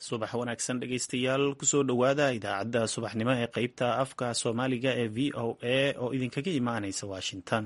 subax wanaagsan dhegaystayaal kusoo dhowaada idaacadda subaxnimo ee qeybta afka soomaaliga ee v o a oo idinkaga imaanaysa washington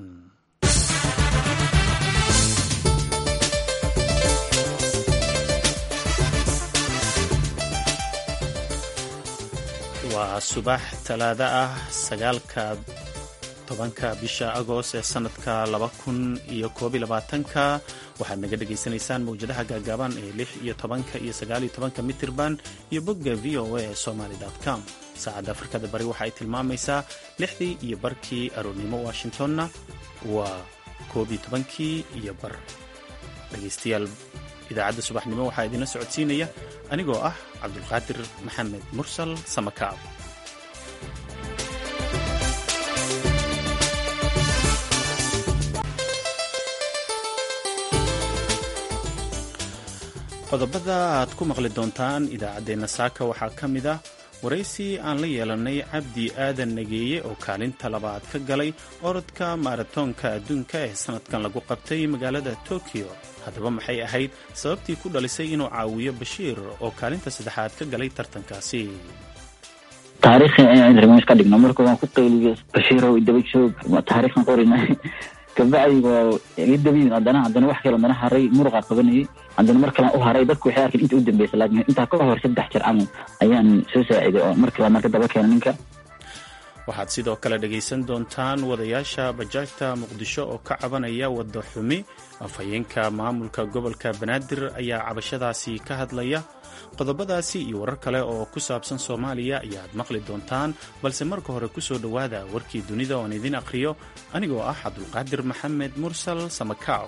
waa subax talaado ah sagaalka tobanka bisha agost ee sanadka laba kun iyo koob iyo labaatanka waxaad naga dhagaysanaysaan mawjadaha gaagaaban ee lix iyo tobanka iyo sagaal iyo tobanka mitirban iyo bogga v o a somaly com saacadda afrikada bari waxa ay tilmaamaysaa lixdii iyo barkii aroornimo washingtonna waa koob iyo tobankii iyo bar dhegaystayaal idaacadda subaxnimo waxaa idinla socodsiinaya anigoo ah cabdulqaadir maxamed mursal samakaab qodobada aad ku maqli doontaan idaacaddeenna saaka waxaa ka mid ah waraysi aan la yeelanay cabdi aadan nageeye oo kaalinta labaad ka galay orodka maratoonka adduunka ee sanadkan lagu qabtay magaalada tokyo haddaba maxay ahayd sababtii ku dhalisay inuu caawiyo bashiir oo kaalinta saddexaad ka galay tartankaasi taariikhi inaan remiis ka dhigno marka waan ku qayliyo bashiirow idaba joog taariikhan qorina kabacdi waa iga dabiyin haddana haddana wax kale haddana haray muruqaa qabanayay haddana mar kalaan u haray dadku waxay arkeen inta u dambeysa laakiin intaa ka hor saddex jir camal ayaan soo saaciday oo mar kale marka daba keena ninka waxaad sidoo kale dhegaysan doontaan wadayaasha bajaajta muqdisho oo ka cabanaya wadda xumi afhayeenka maamulka gobolka banaadir ayaa cabashadaasi ka hadlaya qodobadaasi iyo warar kale oo ku saabsan soomaaliya ayaad maqli doontaan balse marka hore ku soo dhowaada warkii dunida oon idin aqhriyo anigoo ah cabdulqaadir maxamed mursal samakaab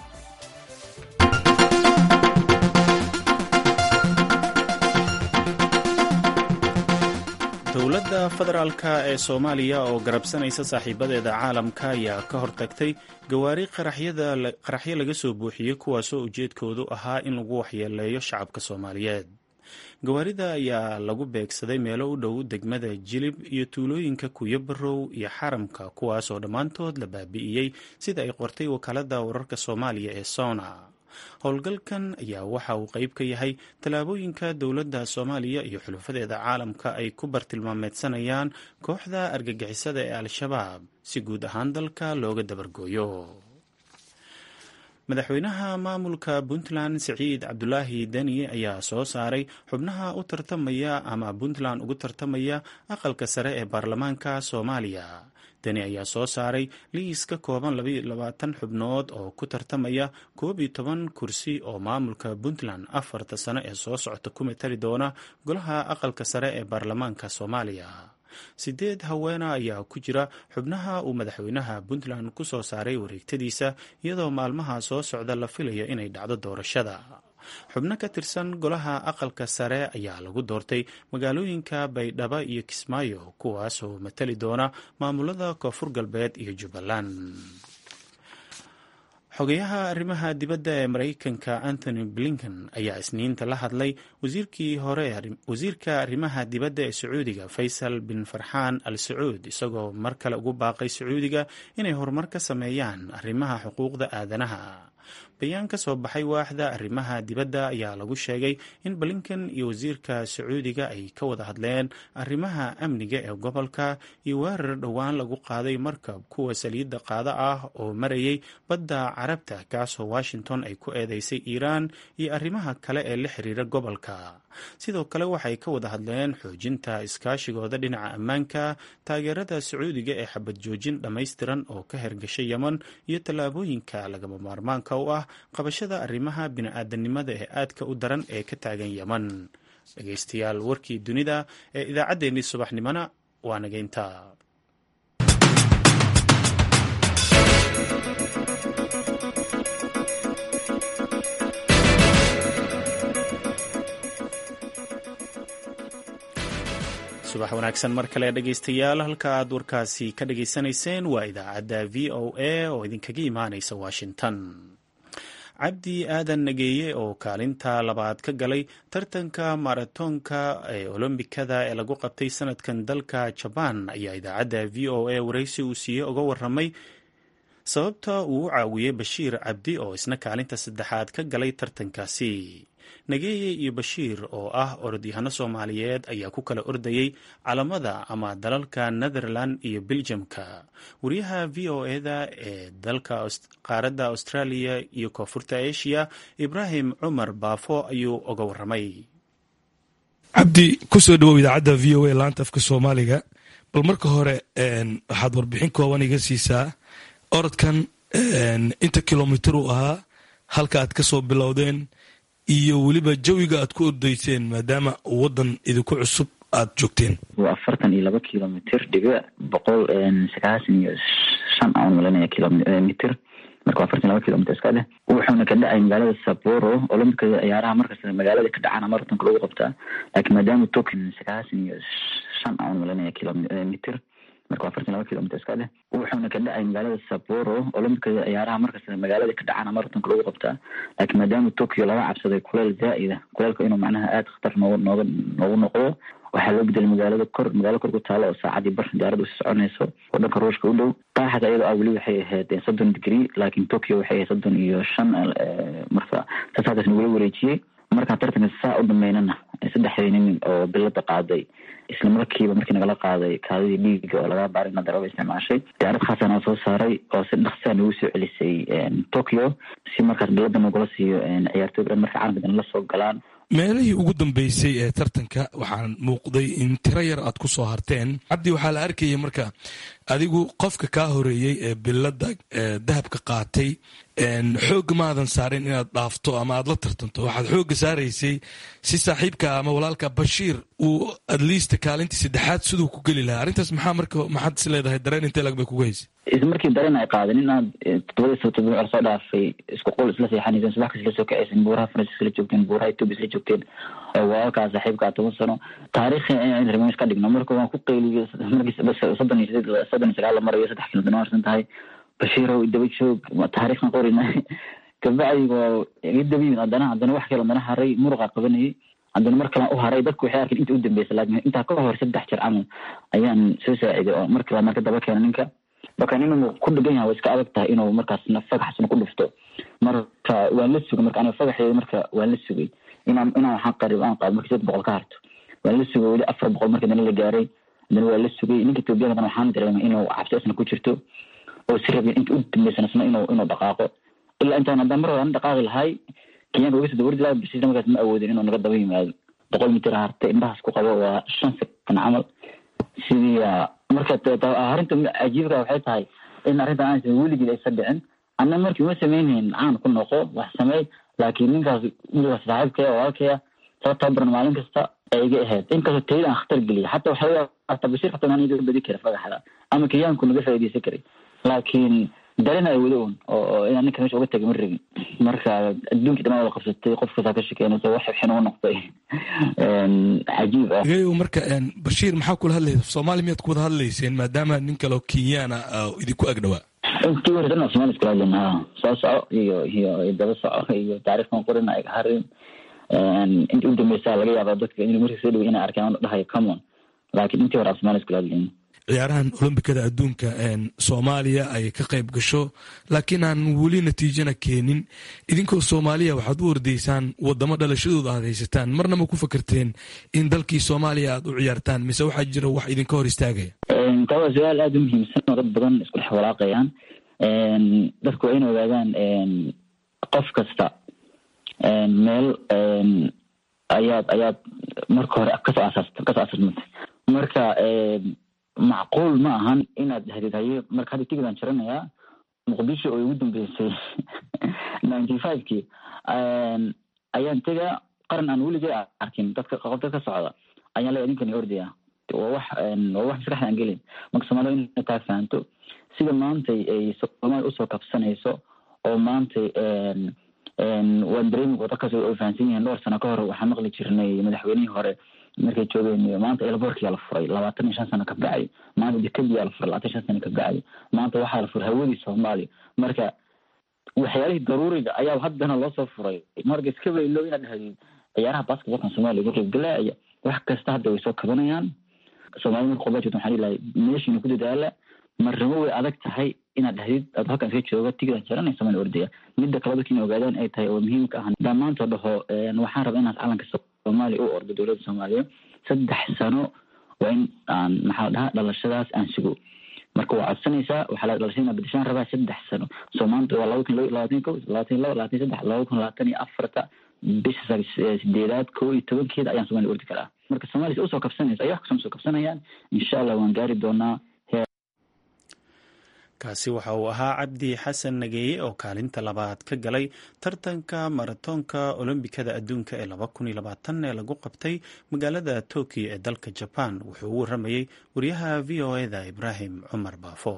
dowladda federaalk ee soomaaliya oo garabsanaysa saaxiibadeeda caalamka ayaa ka hortagtay gawaari qaraxyo laga soo buuxiyey kuwaasoo ujeedkoodu ahaa in lagu waxyeeleeyo shacabka soomaaliyeed gawaarida ayaa lagu beegsaday meelo u dhow degmada jilib iyo tuulooyinka kuyabarow iyo xaramka kuwaasoo dhammaantood la baabi'iyey sida ay qortay wakaalada wararka soomaaliya ee sona howlgalkan ayaa waxa uu qayb ka yahay tallaabooyinka dowladda soomaaliya iyo xulufadeeda caalamka ay ku bartilmaameedsanayaan kooxda argagixisada ee al-shabaab si guud ahaan dalka looga dabargooyo madaxweynaha maamulka puntland siciid cabdulaahi deni ayaa soo saaray xubnaha u tartamaya ama puntland ugu tartamaya aqalka sare ee baarlamaanka soomaaliya deni ayaa soo saaray liis ka kooban labaatan xubnood oo ku tartamaya koob iyo toban kursi oo maamulka puntland afarta sano ee soo socota ku matali doona golaha aqalka sare ee baarlamaanka soomaaliya sideed haweena ayaa ku jira xubnaha uu madaxweynaha puntland ku soo saaray wareegtadiisa iyadoo maalmaha soo socda la filayo inay dhacdo doorashada xubno ka tirsan golaha aqalka sare ayaa lagu doortay magaalooyinka baydhabo iyo kismaayo kuwaasoo matali doona maamulada koonfur galbeed iyo jubbaland xogayaha arrimaha dibadda ee maraykanka anthony blinken ayaa isniinta la hadlay wasiirka arrimaha dibadda ee sacuudiga faysal bin farxaan al sacuud isagoo mar kale ugu baaqay sacuudiga inay horumar ka sameeyaan arrimaha xuquuqda aadanaha bayaan ka soo baxay waaxda arrimaha dibadda ayaa lagu sheegay in blinken iyo wasiirka sacuudiga ay ka wada hadleen arrimaha amniga ee gobolka iyo weerar dhowaan lagu qaaday markab kuwa saliidda qaada ah oo marayay badda carabta kaasoo washington ay ku eedeysay iiraan iyo arrimaha kale ee la xiriira gobolka sidoo kale waxay ka wada hadleen xoojinta iskaashigooda dhinaca ammaanka taageerada sacuudiga ee xabad joojin dhammaystiran oo ka hergashay yeman iyo tallaabooyinka lagama maarmaanka u ah qabashada arrimaha bini-aadanimada ee aadka u daran ee ka taagan yeman dhegaystayaal warkii dunida ee idaacaddeenii subaxnimona waa nageynta subax wanaagsan mar kale dhegaystayaal halka aad warkaasi ka dhageysanayseen waa idaacadda v o a oo idinkaga imaanaysa washington cabdi aadan nageeye oo kaalinta labaad ka galay tartanka maratoonka ee olombikada ee lagu qabtay sanadkan dalka jabaan ayaa idaacadda v o a waraysi uu siiyey uga waramay sababta uu u caawiyey bashiir cabdi oo isna kaalinta saddexaad ka galay tartankaasi nageeye iyo bashiir oo ah orodyahano soomaaliyeed ayaa ku kala ordayey calamada ama dalalka netherland iyo beljamka wariyaha v o eda ee dalka qaaradda australia iyo koonfurta asia ibraahim cumar baafo ayuu oga waramay cabdi kusoo dhawow idaacadda v o a laanta afka soomaaliga bal marka hore waxaad warbixin kooban iga siisaa orodkan inta kilomitir uu ahaa halka aad ka soo bilowdeen iyo weliba jawiga aad ku ordayseen maadaama waddan idinku cusub aad joogteen waa afartan iyo laba kilomitr dhibic boqol sagaasan iyo shan aan malanaya kilomitr marka waa afartan laba kilomitr iska dheh wuxuuna ka dhacay magaalada saboro olombikada ciyaaraha markasta magaalada ka dhacana maratonka lagu qabtaa laakiin maadaama token sagaasan iyo shan aan malanaya kilomitr marka waa afartan laba kilomitr iska dheh wuxuuna ka dhacay magaalada saboro olombikada ciyaaraha markasta magaalada ka dhacana maratonka lagu qabtaa laakiin maadaama tokyo laga cabsaday kuleel zaa'ida kuleelka inuu macnaha aada khatar noogu nooga noogu noqdo waxaa loo bedelay magaalada kor magaalo kor ku taalo oo saacadii bar diyaarada usi soconayso oo dhanka ruushka u dhow qaaxda iyadoo ah weli waxay ahayd soddon degree laakiin tokyo waxay ahayd soddon iyo shan marka saas halkaas nagula wareejiyey markaan tartanka saa u dhameynana saddexdii nin oo bilada qaaday isla markiiba markii nagala qaaday kaadidii dhiiga oo laga baaray ina daraba isticmaashay diyaarad khaasana soo saaray oo si dhaqsaa nagu soo celisay tokyo si markaas bilada nagula siiyo ciyaartooy dhan marka caalamka la soo galaan meelihii ugu dambeysay ee tartanka waxaan muuqday in tiro yar aad ku soo harteen cabdi waxaa la arkayay marka adigu qofka kaa horeeyey ee bilada dahabka qaatay xoogga maadan saarin inaad dhaafto ama aad la tartanto waxaad xoogga saaraysay si saaxiibka ama walaalka bashiir uu adliista kaalintii saddexaad siduu ku geli lahaa arrintaas maxaa marka maxaad is leedahay dareen intee lag bay kuga haysay isla markii dareen ay qaadeen inaad todobadii sano todoba col soo dhaafay isku qol isla seexanayseen subax kas isla soo kacaysen buuraha faransiis isla joogteen buuraha etoobiya isla joogteen walaalkaa saaxiibkaa toban sano taariikhi in remiis ka dhigno marka waan ku qeyliyey markii soddon iyo sideed soddon iyo sagaal la marayo saddex kilomitir harsan tahay bashiirow daba joog taariikhna qorina kabacdi waa iga daba yimid haddana haddana wax kale haddana haray muruqa qabanayay haddana mar kalan u haray dadku waxay arkeen inta u dambeysa laakiin intaa ka hor saddex jeer camal ayaan soo saaciday oo mar kale marka daba keena ninka marka inuu ku dhegan yahay way iska adag tahay inuu markaasna fagaxsna ku dhufto marka waan la sugay marka aniga fagaxeeda marka waan la sugay inaan inaan waxaan qarib aan qaado markii saddex boqol ka harto waan la sugay weli afar boqol markii dana la gaaray haddana waa la sugay ninka etoobiyada haddana waxaan dareemay inuu cabsi isna ku jirto oo si rabin inta u dambeysana isna inuu inuu dhaqaaqo ilaa intaan haddaan mar hore aan dhaqaaqi lahay kenyaanka uga soo dawardi lahaa bisiisna markaas ma awoodin inuu naga daba yimaado boqol mitir hartay indhahaas ku qabo waa shan sekan camal sidii marka arrinta cajiibka waxay tahay in arrintan aan weligii aysa dhicin anna markii uma sameynhayn caan ku noqo wax sameey laakiin ninkaas wiilkaas saaxiibkaya walaalkaya soo tababaran maalin kasta ay iga ahayd inkastoo tayada aan khatar geliya xataa waxaa hataa bashiir xataa naan iga badi kara fagaxda ama kenyaanku naga faa'iidaysan karay laakiin dareen ay wada un oo inaan ninka meesha uga tagay ma rabin marka adduunkii dhan wada qabsatay qof kastaa ka shekeynaysa wax xibxin uga noqday cajiib ah geeyow marka bashiir maxaa kula hadlaysa soomaali miyaad ku wada hadlayseen maadaama nin kaleo kenyaana idinku ag dhawaa intii hore dhan somaali iskula hadlayna ha soo soco iyo iyo daba soco iyo taariikhkan qorin ay harin intii u dambeysa laga yaaba dadka in markii soo dhaway inay arkaan dhahayo common laakiin intii hore aan somaali iskula hadlayna ciyaarahan olombikada adduunka soomaaliya ay ka qayb gasho laakiin aan weli natiijana keenin idinkoo soomaaliya waxaad u ordaysaan wadamo dhalashadooda aad haysataan marna ma ku fakerteen in dalkii soomaaliya aad u ciyaartaan mise waxaa jira wax idinka hor istaagaya taa waa su-aal aada u muhiimsan oo dad badan isku dhex walaaqayaan dadku waa in ogaadaan qof kasta meel ayaad ayaad marka hore kasoo asaas kasoo asaasmatay marka macquul ma ahan inaad hadid haye marka hadda tigidaan jaranayaa muqdisho oo igu dambeysay ninety five kii ayaan tegaa qaran aan weligay arkin dadka dad ka socda ayaan leeya ninkani ordaya waa wax waa wax maskaxda aan gelin marka soomaalida inay taa fahanto sida maantay ay soomaaliya usoo kabsanayso oo maantay waan dareemi dadkaas ay fahansan yihiin dhowr sano ka hor waxaan maqli jirnay madaxweynihii hore markay joogeen maanta elborkia la furay labaatan iyo shan sano ka bacay maanta dekadiyaa la furay labaatan shan sano ka bacay maanta waxaa la furay hawadii soomaaliya marka waxyaalihii daruuriga ayaa haddana loosoo furay marka iska baylo inaad dhahdid ciyaaraha basketbalkan soomaaliya uga qaybgalaaya wax kasta hadda way soo kabanayaan soomaalida marka qobaa jirta waxaan ilahay meeshiina ku dadaala marnimo way adag tahay inaad dhahdid ad halkan iska jooga tigidaan jaranay somalia ordaya midda kale dadka inay ogaadaan ay tahay oo muhiimka ah haddaan maanta dhaho waxaan rabaa inaad calanka soomaaliya u ordo dowladda soomaaliya saddex sano waa in aan maxaa la dhahaa dhalashadaas aan sugo marka waa codsanaysaa waxaa la dhalashada inaa bedeshaan rabaa saddex sano soo maanta waa laba kun labaatan ko labaatan laba labaatan saddex laba kun labaatan iyo afarta bisha sideedaad ko iyo tobankeeda ayaan somalia ordi karaa marka somalia si usoo kabsanaysa ay wax kasoo soo kabsanayaan insha allah waan gaari doonaa kaasi waxa uu ahaa cabdi xasan nageeye oo kaalinta labaad ka galay tartanka maratoonka olombikada adduunka ee laba kun iyo labaatan ee lagu qabtay magaalada tokyo ee dalka jaban wuxuu u waramayey wariyaha v o eda ibraahim cumar baafo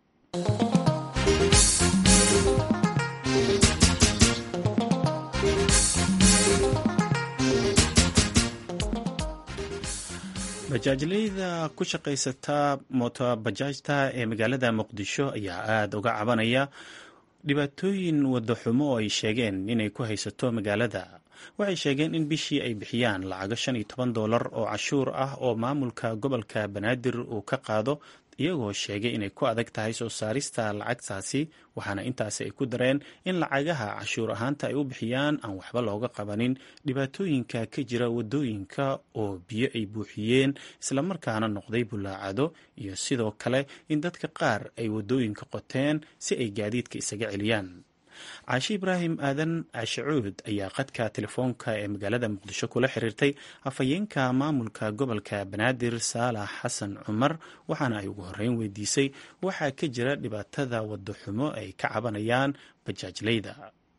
bajaajleyda ku shaqaysata mootobajaajta ee magaalada muqdisho ayaa aada uga cabanaya dhibaatooyin wadaxumo oo ay sheegeen inay ku haysato magaalada waxay sheegeen in bishii ay bixiyaan lacago shan iyo toban doolar oo cashuur ah oo maamulka gobolka banaadir uu ka qaado iyagoo sheegay inay ku adag tahay soo saarista lacagtaasi waxaana intaasi ay ku dareen in lacagaha cashuur ahaanta ay u bixiyaan aan waxba looga qabanin dhibaatooyinka ka jira wadooyinka oo biyo ay buuxiyeen islamarkaana noqday bulaacado iyo sidoo kale in dadka qaar ay wadooyinka qoteen si ay gaadiidka isaga celiyaan caashi ibraahim aadan cashacuud ayaa qadka telefoonka ee magaalada muqdisho kula xiriirtay afhayeenka maamulka gobolka banaadir saalax xasan cumar waxaana ay ugu horeyn weydiisay waxaa ka jira dhibaatada wadaxumo ay ka cabanayaan bajaajleyda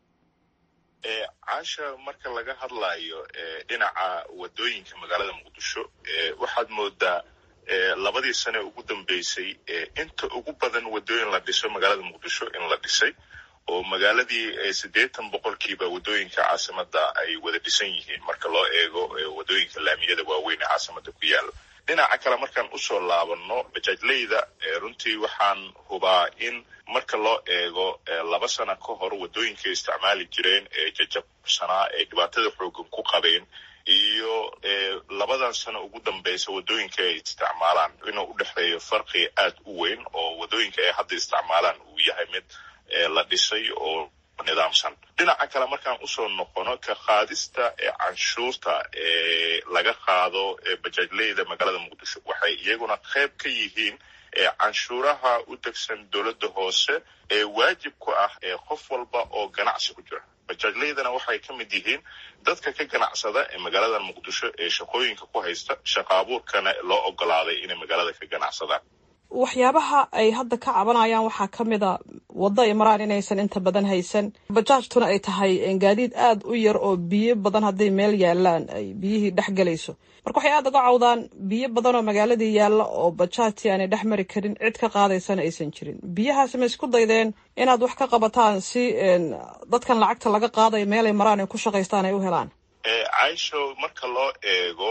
caasha marka laga hadlayo dhinaca wadooyinka magaalada muqdisho waxaad moodaa labadii sane ugu dambeysay inta ugu badan wadooyin la dhiso magaalada muqdisho in la dhisay oo magaaladii siddeetan boqolkiiba wadooyinka caasimada ay wada dhisan yihiin marka loo eego wadooyinka laamiyada waaweyn ee caasimada ku yaala dhinaca kale markaan usoo laabano bajaajleyda runtii waxaan hubaa in marka loo eego laba sano ka hor wadooyinka isticmaali jireen ee jajabsanaa ee dhibaatada xoogan ku qabeen iyo labadan sano ugu dambeysa wadooyinka ay isticmaalaan inuu u dhexeeyo farqi aad u weyn oo wadooyinka ay hadda isticmaalaan uu yahay mid la dhisay oo nidaamsan dhinaca kale markaan usoo noqono ka qaadista ee canshuurta ee laga qaado bajaajleyda magaalada muqdisho waxay iyaguna qayb ka yihiin canshuuraha u degsan dowladda hoose ee waajib ku ah ee qof walba oo ganacsi ku jira bajaajleydana waxay ka mid yihiin dadka ka ganacsada ee magaalada muqdisho ee shaqooyinka ku haysta shaqa abuurkana loo ogolaaday inay magaalada ka ganacsadaan waxyaabaha ay hadda ka cabanayaan waxaa ka mid a waddo ay maraan inaysan inta badan haysan bajaajtuna ay tahay gaadiid aada u yar oo biyo badan hadday meel yaalaan ay biyihii dhex gelayso marka waxay aada uga cawdaan biyo badan oo magaaladii yaalla oo bajaajtii aanay dhex mari karin cid ka qaadaysana aysan jirin biyahaasi ma isku daydeen inaad wax ka qabataan si dadkan lacagta laga qaadayo meelay maraan ay ku shaqaystaan ay u helaan caisho marka loo eego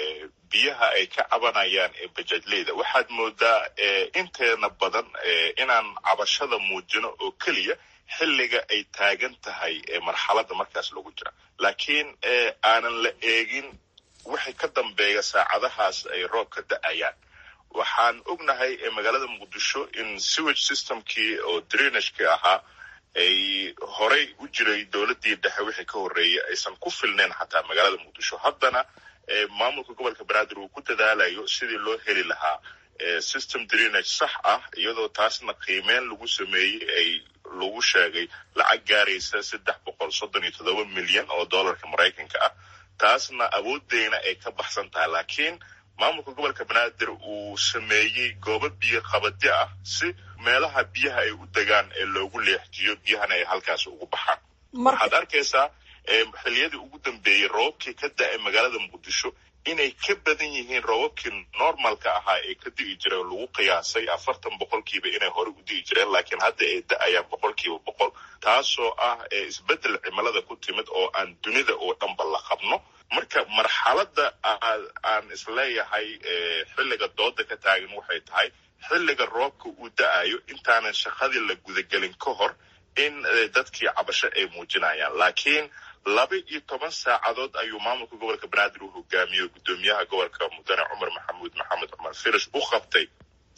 biyaha ay ka cabanayaan ee bajaajleyda waxaad moodaa inteena badan inaan cabashada muujino oo keliya xilliga ay taagan tahay marxaladda markaas lagu jira laakiin aanan la eegin wixii ka dambeeya saacadahaas ay roobka da-ayaan waxaan ognahay magaalada muqdisho in sewage systemkii oo drenageki ahaa ay horay u jiray dowladdii dhexe wixii ka horreeyay aysan ku filnayn xataa magaalada muqdisho haddana maamulka gobolka banaadir uu ku dadaalayo sidii loo heli lahaa system drenage sax ah iyadoo taasna qiimeyn lagu sameeyey ay lagu sheegay lacag gaaraysa saddex boqol soddon iyo toddoba milyan oo dollarka maraykanka ah taasna awoodeyna ay ka baxsan tahay laakiin maamulka gobolka banaadir uu sameeyey goobo biyo qabadi ah si meelaha biyaha ay u degaan ee loogu leexjiyo biyahana ay halkaas ugu baxaan waxaad arkaysaa xiliyadii ugu dambeeyey roobabkii ka da-ay magaalada muqdisho inay ka badan yihiin roobabkii normalka ahaa ee ka di'i jiray oo lagu qiyaasay afartan boqolkiiba inay hore u di'i jireen laakiin hadda ay da-ayaan boqolkiiba boqol taasoo ah isbeddel cimilada ku timid oo aan dunida oo dhanba la qabno marka marxaladda aan isleeyahay xilliga dooda ka taagan waxay tahay xilliga roobka uu da-ayo intaanan shaqadii la gudagelin ka hor in dadkii cabasho ay muujinayaan laakiin laba iyo toban saacadood ayuu maamulka gobolka banaadir u hogaamiyey guddoomiyaha gobolka mudane cumar maxamuud maxamed cumar firish u qabtay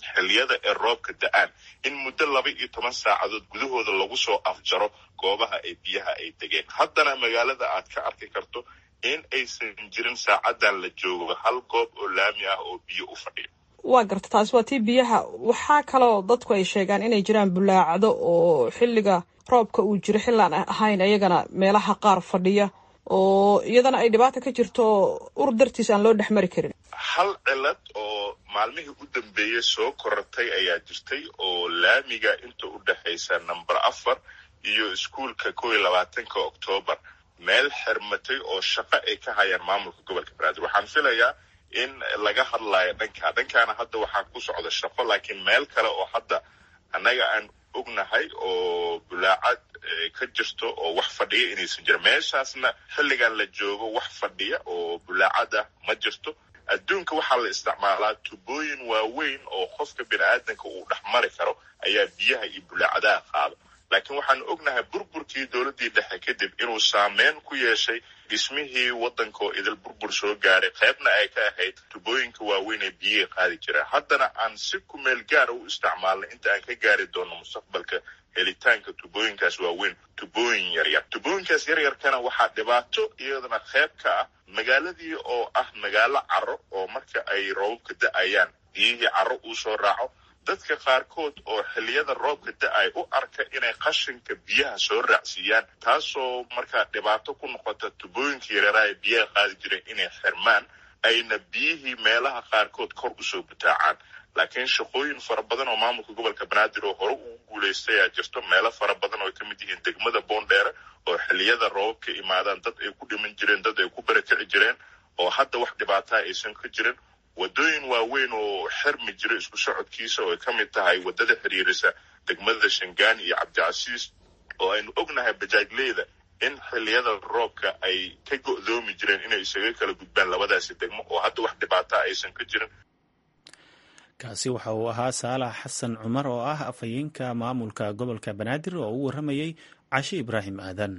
xilliyada ee roobka da-aan in muddo laba iyo toban saacadood gudahooda lagu soo afjaro goobaha ay biyaha ay degeen haddana magaalada aad ka arki karto in aysan jirin saacadan la joogo hal goob oo laami ah oo biyo u fadhiya waa garta taasi waa tii biyaha waxaa kaloo dadku ay sheegaan inay jiraan bulaacdo oo xilliga roobka uu jiro xillaan ahayn ayagana meelaha qaar fadhiya oo iyadana ay dhibaata ka jirto ur dartiis aan loo dhex mari karin hal cilad oo maalmihii u dambeeyey soo korortay ayaa jirtay oo laamiga inta u dhexaysa number afar iyo iskuolka kow iyo labaatanka oktoobar meel xirmatay oo shaqo ay ka hayaan maamulka gobolka banaadir waxaan filayaa in laga hadlayo dhankaa dhankaana hadda waxaa ku socda shaqo laakiin meel kale oo hadda annaga aan ognahay oo bulaacad ka jirto oo wax fadhiya inaysan jirin meeshaasna xilligan la joogo wax fadhiya oo bulaacad ah ma jirto adduunka waxaa la isticmaalaa tubooyin waaweyn oo qofka bini aadanka uu dhex mari karo ayaa biyaha iyo bulaacadaha qaada laakiin waxaan ognahay burburkii dowladdii dhexe kadib inuu saameyn ku yeeshay dhismihii waddanka oo idil burbur soo gaaray qaybna ay ka ahayd tubooyinka waaweyn ee biyihii qaadi jireen haddana aan si kumeel gaara u isticmaalnay inta aan ka gaari doono mustaqbalka helitaanka tubooyinkaas waaweyn tubooyin yaryar tubooyinkaas yaryarkana waxaa dhibaato iyadana qayb ka ah magaaladii oo ah magaalo caro oo marka ay roobabka da-ayaan biyihii caro uu soo raaco dadka qaarkood oo xilliyada roobka da-ay u arka inay qashinka biyaha soo raacsiiyaan taasoo markaa dhibaato ku noqota tubooyinka yareeraha ee biyaha qaadi jireen inay xirmaan ayna biyihii meelaha qaarkood kor usoo butaacaan laakiin shaqooyin fara badan oo maamulka gobolka banaadir oo hore ugu guulaystay ayaa jirto meelo fara badan oo ay ka mid yihiin degmada boondheere oo xilliyada roobabka imaadaan dad ay ku dhiman jireen dad ay ku barakici jireen oo hadda wax dhibaataa aysan ka jirin waddooyin waaweyn oo xirmi jira isku socodkiisa oo ay ka mid tahay waddada xiriirisa degmada shangaani iyo cabdicasiis oo aynu ognahay bajaajleyda in xilliyada roobka ay ka go'doomi jireen inay isaga kala gudbaan labadaasi degmo oo hadda wax dhibaataa aysan ka jirin kaasi waxa uu ahaa saalax xasan cumar oo ah afhayeenka maamulka gobolka banaadir oo u warramayey cashe ibraahim aadan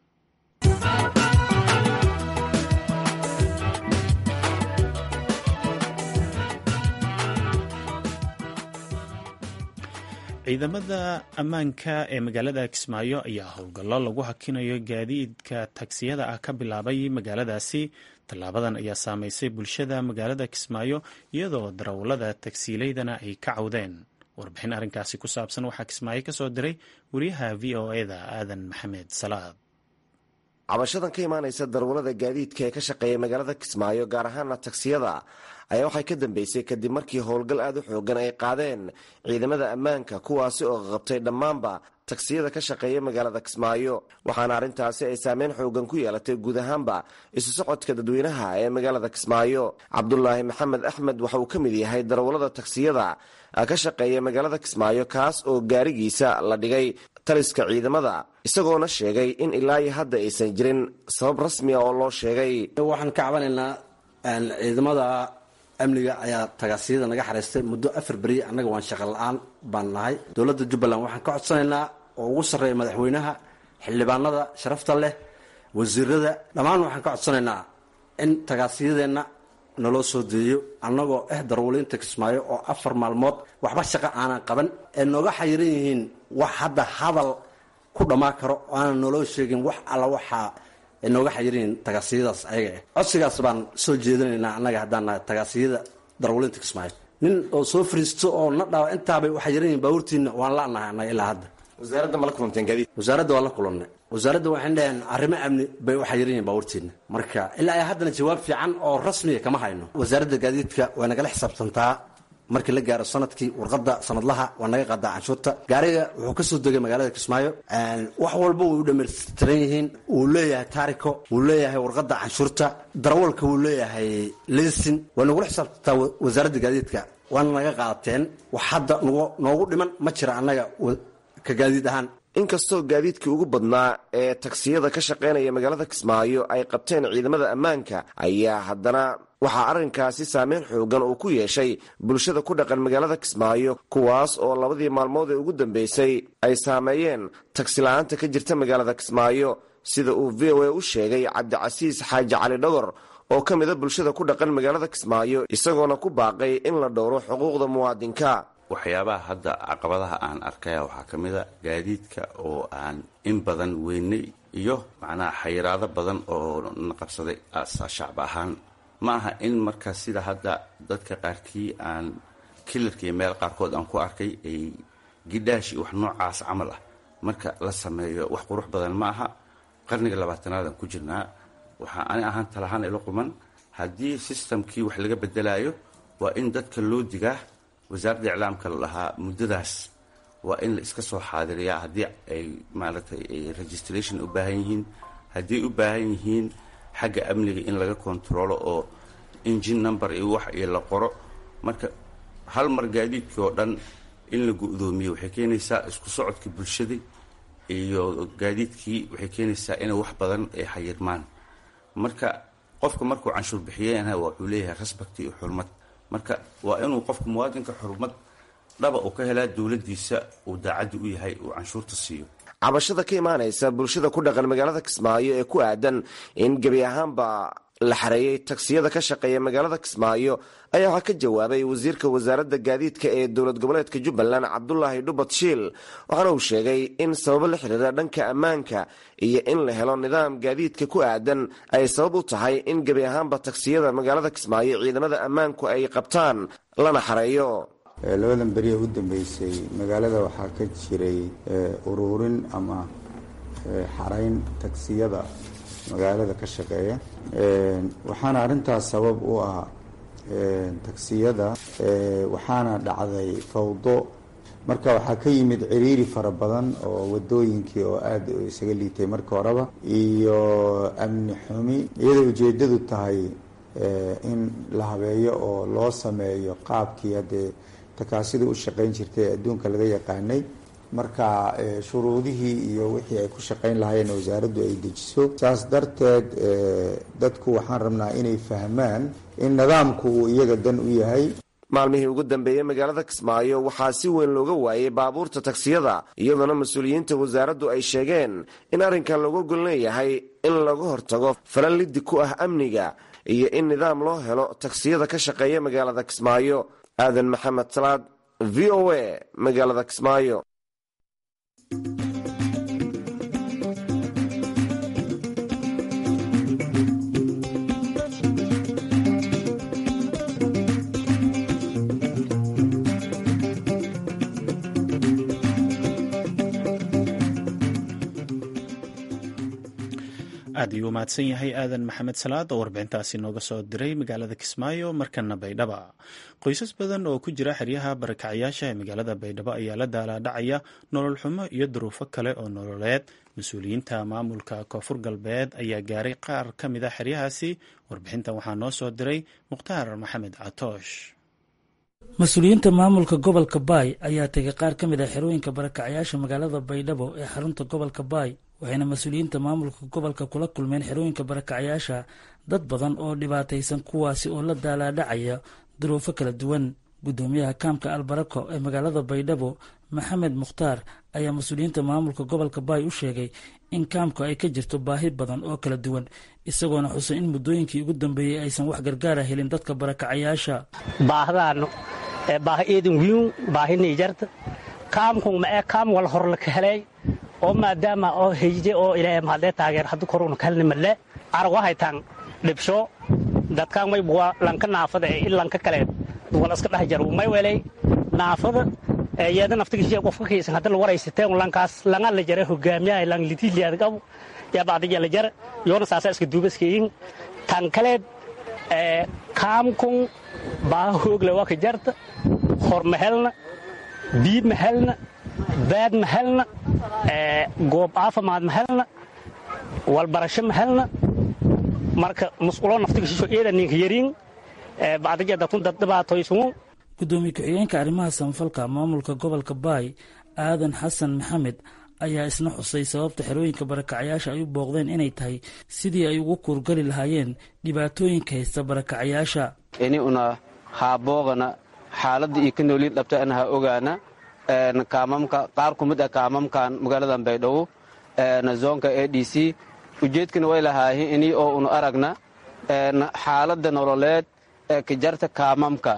ciidamada ammaanka ee magaalada kismaayo ayaa howlgallo lagu hakinayo gaadiidka tagsiyada ah ka bilaabay magaaladaasi tallaabadan ayaa saameysay bulshada magaalada kismaayo iyadoo darawallada tagsiileydana ay ka cawdeen warbixin arrinkaasi ku saabsan waxaa kismaayo ka soo diray wariyaha v o eda aadan maxamed salaad cabashadan ka imaanaysa darawallada gaadiidka ee ka shaqeeya magaalada kismaayo gaar ahaana tagsiyada ayaa waxay ka dambeysay kadib markii howlgal aada u xoogan ay qaadeen ciidamada ammaanka kuwaasi oo qabtay dhammaanba tagsiyada ka shaqeeya magaalada kismaayo waxaana arrintaasi ay saameyn xoogan ku yeelatay guud ahaanba isu socodka dadweynaha ee magaalada kismaayo cabdulaahi maxamed axmed waxa uu ka mid yahay darawallada tagsiyada ka shaqeeya magaalada kismaayo kaas oo gaarigiisa la dhigay taliska ciidamada isagoona sheegay in ilaa iyo hadda aysan jirin sabab rasmi a oo loo sheegay waxaan ka cabanaynaa ciidamada amniga ayaa tagaasiyada naga xariistay muddo afar beri annaga waan shaqa la-aan baan nahay dowladda jubbaland waxaan ka codsanaynaa oo ugu sarreeya madaxweynaha xildhibaanada sharafta leh wasiirada dhammaan waxaan ka codsanaynaa in tagaasiyadeenna naloo soo deeyo annagoo ah darwaliinta kismaayo oo afar maalmood waxba shaqo aanan qaban ee nooga xayiran yihiin wax hadda hadal ku dhammaan karo oo aanan naloo sheegin wax alla waxaa ay nooga xayiriin tagaasiyadaas ayaga ah codsigaas baan soo jeedinaynaa annaga haddaan nahay tagaasiyada darwalinta kismaayo nin oo soo fariisto oo na dhawa intaabay u xayiran yihin baabuurtiina waan la-nahay annaga ilaa hadda wasaaradda ma la kulanteen gaadiid wasaaradda waan la kulannay wasaaradda waxayn dhaheen arrimo amni bay u xayiran yihin baabuurtiina marka ilaa ay haddana jawaab fiican oo rasmiya kama hayno wasaaradda gaadiidka way nagala xisaabtantaa markii la gaaro sanadkii warqada sanadlaha waa naga qaadaa canshuurta gaariga wuxuu kasoo degay magaalada kismaayo wax walba way u dhamaystiran yihiin wuu leeyahay taariko wuu leeyahay warqada canshuurta darawalka wuu leeyahay lesin way nagula xisaabtantaa wasaaradda gaadiidka waana naga qaadateen wax hadda noogu dhiman ma jira annaga ka gaadiid ahaan inkastoo gaadiidkii ugu badnaa ee tagsiyada ka shaqaynaya magaalada kismaayo ay qabteen ciidamada ammaanka ayaa haddana waxaa arrinkaasi saameyn xoogan uu ku yeeshay bulshada ku dhaqan magaalada kismaayo kuwaas oo labadii maalmood ee ugu dambeysay ay saameeyeen tagsi la-aanta ka jirta magaalada kismaayo sida uu v o a u sheegay cabdicasiis xaaji cali dhogor oo ka mida bulshada ku dhaqan magaalada kismaayo isagoona ku baaqay in la dhowro xuquuqda muwaadinka waxyaabaha hadda caqabadaha aan arkaya waxaa ka mid a gaadiidka oo aan in badan weynay iyo macnaha xayiraado badan oo na qabsaday shacab ahaan ma aha in marka sida hadda dadka qaarkii aan kilarka iyo meel qaarkood aan ku arkay ay gidhaash iyo wax noocaas camal ah marka la sameeyo wax qurux badan ma aha qarniga labaatanaad aan ku jirnaa waxaa ani ahaan talahaan ila quman haddii sistamkii wax laga bedelayo waa in dadka loo digaa wasaaradda iclaamka la dhahaa muddadaas waa in la iska soo xaadiriyaa haddii ay maaragtay registration u baahan yihiin haddii u baahan yihiin xagga amniga in laga kontaroolo oo engine number iyo wax iyo la qoro marka hal mar gaadiidkii oo dhan in la gu-doomiyo waxay keenaysaa isku socodka bulshadii iyo gaadiidkii waxay keenaysaa inay wax badan ay xayirmaan marka qofka markuu canshuur bixiyeenha wuxuu leeyahay respect iyo xurmad marka waa inuu qofka muwaadinka xurmad dhaba uu ka helaa dowladdiisa uu daacaddi u yahay uu canshuurta siiyo cabashada ka imaanaysa bulshada ku dhaqan magaalada kismaayo ee ku aadan in gebi ahaanba la xareeyey tagsiyada ka shaqeeya magaalada kismaayo ayaa waxaa ka jawaabay wasiirka wasaaradda gaadiidka ee dowlad goboleedka jubbaland cabdulaahi dhubad shiil waxaana uu sheegay in sababo la xiriira dhanka ammaanka iyo in la helo nidaam gaadiidka ku aadan ay sabab u tahay in gebi ahaanba tagsiyada magaalada kismaayo ciidamada ammaanku ay qabtaan lana xareeyo labadan beriya u dambeysay magaalada waxaa ka jiray ururin ama xarayn tagsiyada magaalada ka shaqeeya waxaana arrintaas sabab u ah tagsiyada waxaana dhacday fawdo marka waxaa ka yimid ciriiri fara badan oo wadooyinkii oo aada isaga liitay marka horeba iyo amni xumi iyadoo ujeedadu tahay in la habeeyo oo loo sameeyo qaabkii haddee takaasida u shaqayn jirtay ee adduunka laga yaqaanay marka shuruudihii iyo wixii ay ku shaqayn lahaayeen wasaaraddu ay dejiso saas darteed dadku waxaan rabnaa inay fahmaan in nidaamku uu iyaga dan u yahay maalmihii ugu dambeeyey magaalada kismaayo waxaa si weyn looga waayey baabuurta tagsiyada iyadoona mas-uuliyiinta wasaaraddu ay sheegeen in arrinkan looga gol leeyahay in laga hortago falan liddi ku ah amniga iyo in nidaam loo helo tagsiyada ka shaqeeya magaalada kismaayo aadan maxamed salaad v o a magaalada kismaayo aad ayuu umahadsan yahay aadan maxamed salaad oo warbixintaasi nooga soo diray magaalada kismaayo markana baydhaba qoysas badan oo ku jira xeryaha barakacyaasha ee magaalada baydhabo ayaa la daalaadhacaya nolol xumo iyo duruufo kale oo nololeed mas-uuliyiinta maamulka koonfur galbeed ayaa gaaray qaar ka mid a xeryahaasi warbixintan waxaa noo soo diray mukhtaar maxamed catoosh mas-uuliyiinta maamulka gobolka baay ayaa tegay qaar ka mid ah xerooyinka barakacyaasha magaalada baydhabo ee xarunta gobolka baay waxayna mas-uuliyiinta maamulka gobolka kula kulmeen xerooyinka barakacyaasha dad badan oo dhibaataysan kuwaasi oo la daalaadhacaya duruufo kala duwan guddoomiyaha kaamka albarako ee magaalada baydhabo maxamed mukhtaar ayaa mas-uuliyiinta maamulka gobolka baay u sheegay in kaamka ay ka jirto baahi badan oo kala duwan isagoona xusay in muddooyinkii ugu dambeeyey aysan wax gargaara helin dadka barakacayaasha baahdaano baahi eedan wiin baahi niijarta kaamkun ma ee kaam wal hor laka helay oo maadaama oo heyje oo ilaahay mahadee taageer haddu koruna kalni malle arag waxaytaan dhibsho dadkaan may buwa lanka naafada ee in lanka kaleed wala iska dhex jaro may welay naafada iyada naftigiisa qofka kaysan hadda la waraysateen lankaas langa la jara hogaamiyaha lang litiiliyaad qabu yaa bacdiya la jara yoona saasa iska duubaskayin tan kaleed kaamkun baa hoogle waa ka jarta hor ma helna biib ma helna baad ma helna goob caafimaad ma helna walbarasho ma helna marka musqulo naftigiisho eeda ninka yariin bacdiya dadkun dad dhibaatoysumu guddoomiye ku-xigeenka arrimaha samafalka maamulka gobolka baay aadan xasan maxamed ayaa isna xusay sababta xerooyinka barakacyaasha ay u booqdeen inay tahay sidii ay ugu kuurgali lahaayeen dhibaatooyinka haysta barakacyaasha ini una haaboogana xaaladda iyo ka noolid dhabta ana ha ogaana kaamamka qaar ku mid ah kaamamkan magaaladan baydhabo zoonka a d c ujeedkana way lahaayen ini oo unu aragna xaaladda nololeed ee ka jarta kaamamka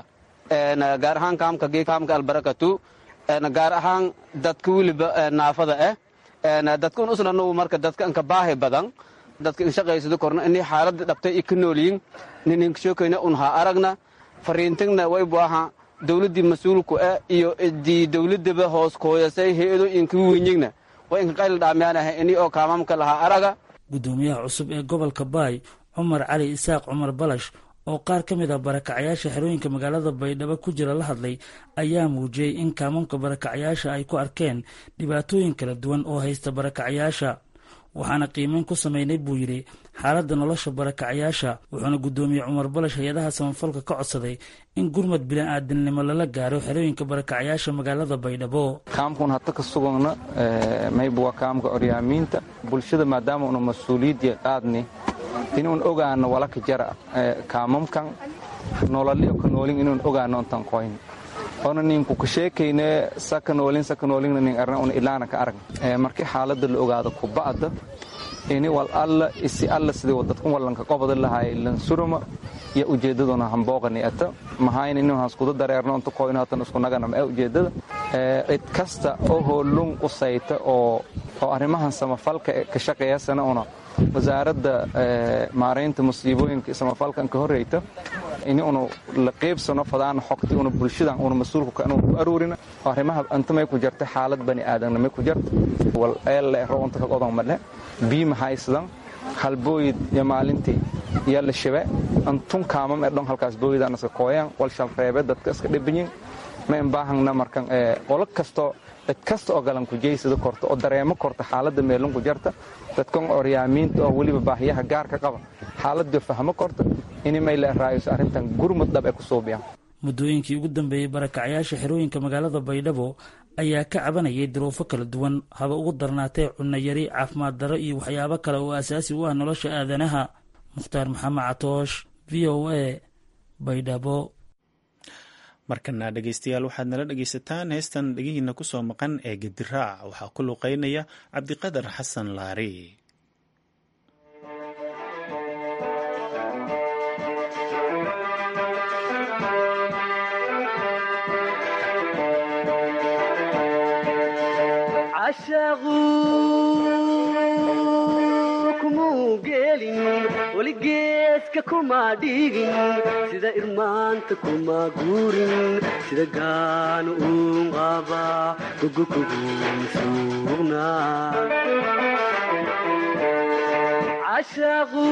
gaar ahaan kaamka gee kaamka albarakatu gaar ahaan dadka weliba naafada ah dadka un uslanu marka dadka anka baahi badan dadka inshaqaysado korna ini xaalada dhabtay i ka noolyiin nininkashokayna un ha aragna fariintigna waybu aha dowladdii mas-uulku ah iyo idii dowladaba hoos kooyasay hay-ado inka wenyigna way inka qayla dhaamyaanaha ini oo kaamamka lahaa araga guddoomiyaha cusub ee gobolka baay cumar cali isaaq cumar balash oo qaar ka mid ah barakacayaasha xerooyinka magaalada baydhabo ku jira la hadlay ayaa muujiyey in kaamamka barakacayaasha ay ku arkeen dhibaatooyin kala duwan oo haysta barakacayaasha waxaana qiimeyn ku samaynay buu yidhi xaaladda nolosha barakacayaasha wuxuuna guddoomiye cumar balash hay-adaha samafalka ka codsaday in gurmad bini'aadamnimo lala gaaro xerooyinka barakacayaasha magaalada baydhabo kaamkun hata ka sugagna mayba waa kaamka oryaamiinta bulshada maadaama una mas-uuliyadya qaadni inuun ogaano walaka jara kaamamkan nololio ka noolin inuun ogaano ontan qoyn ona ninku ka sheekayne saka noolin saka noolingna nin arna una ilaana ka arag markii xaaladda la ogaado kuba'da ini wal alla isi alla sidii dadkun wallanka qobada lahaay lansuruma iyo ujeeddaduna hambooqani ata mahayna inuu haskuda dareerno inta qoyno hatan isku nagana ma ujeeddada cid kasta oo hoolun qusayta oo oo arrimahan samafalka ka shaqeeyasana una wasaaradda maaraynta musiibooyinka samafalkan ka horreyta ini unu la qeybsano fadaana xogti una bulshadan una mas-uulka inu ku aruurina oo arrimaha anta may ku jarta xaalad bani aadamna may ku jarta wal eelle roonta ka qodan madhe bii mahaysadan halbooyid iyo maalintii iyo la shabe antun kaamam ee dhon halkaas booyidaan iska kooyaan wal shalreebe dadka iska dhibanyin ma imbaahangna markan qolo kasto cid kasta oo galan ku jeysada korta oo dareemo korta xaaladda meelun ku jarta dadkan oryaamiinta oo weliba baahiyaha gaarka qaba xaaladda fahmo korta ini may la raayso arrintan gurmud dhab ee ku suubiyaan muddooyinkii ugu dambeeyey barakacayaasha xerooyinka magaalada baydhabo ayaa ka cabanayay duruufo kala duwan haba ugu darnaatee cunno yari caafimaad darro iyo waxyaabo kale oo asaasi u ah nolosha aadanaha mukhtaar maxamed catoosh v o a baydhabo markana dhegeystayaal waxaad nala dhegeysataan heestan dhegihiina kusoo maqan ee gediraac waxaa ku luqeynaya cabdiqadar xasan laari weligeeska kuma dhiigin sida irmaanta kuma guurin sida gaanu uun qaba gogokogun suugna cashaqu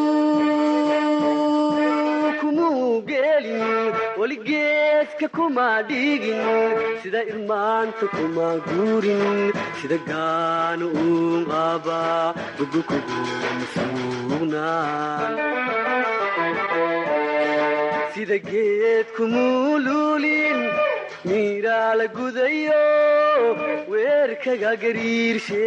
kumuu geelin weligeeska kuma dhiigin sida irmaanta kuma guurin sida gaanu uun qaba gogokogun suugna sida geed kumuu luulin miiraa la gudayo weerkaga gariirshe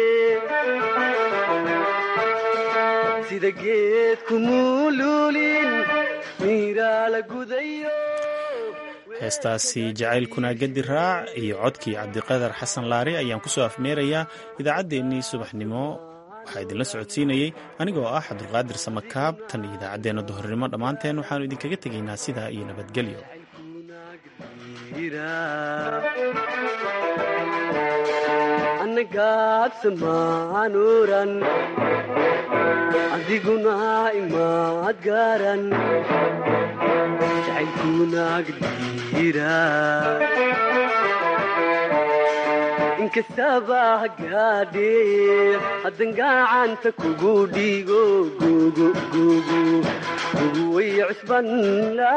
sida geed kumuu luulin miiraa la gudayo heestaasi jacaylkuna gedi raac iyo codkii cabdiqadar xasan laari ayaan kusoo afmeerayaa idaacaddeenii subaxnimo waxaa idinla socodsiinayey anigoo ah cabdulqaadir samakaab tan iyo idaacaddeenna duhurnimo dhammaanteen waxaannu idinkaga tegaynaa sidaa iyo nabadgelyo annagaabsamaanuuran adiguna imaad gaaran jacaylkunaagdiira inkastaba hagaadhee haddan gacanta kugu dhiigo gugu gugu gugu way cusbanla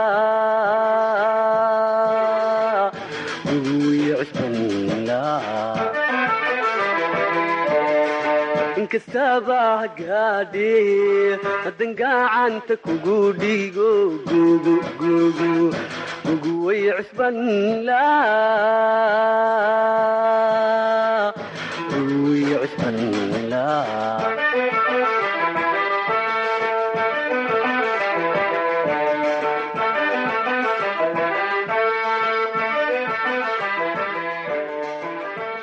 gugu way cusbanla inkastaba hagaadhee haddan gacanta kugu dhiigo gugu gugu gugu way cusbanla